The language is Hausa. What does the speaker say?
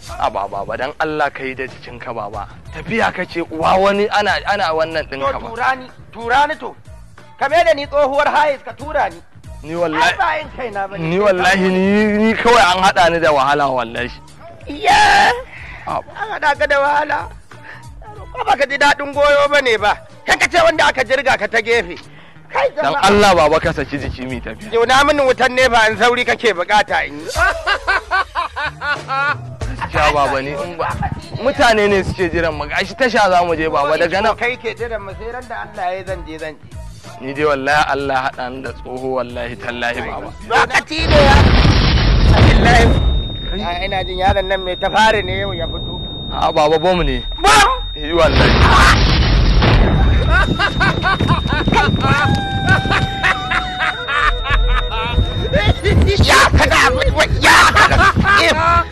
a ba baba dan Allah ka yi da jikinka baba tafiya ka ce uwa wani ana ana wannan to ɗinka ba tura ni tura ni to ka me da ni tsohuwar hayes ka tura ni ni ai wallahi ba yin kaina bane ni wallahi ni ni kawai an haɗa ni da wahala wallahi iya A- an haɗa ka da wahala ko ba ka ji daɗin goyo ba ne ba kan ka ce wanda aka jirga ka ta gefe kai dan jama'a Allah baba ka saki jiki mi tafiya Yau mini wutan ne ba an sauri kake bukata in yi. gaskiya baba ni in ba mutane ne suke jiran mu gashi tasha za mu je baba daga nan Kai ke jiran mu sai ran da Allah ya zan je zan je. ni dai wallahi Allah haɗa ni da tsoho wallahi tallahi baba Lokaci ne ya. Alhamdulillah. Ah, Ina jin yaron nan mai tafari ne yau ya fito. a baba bom ne Bam! yi wallahi Ya kada ya kada.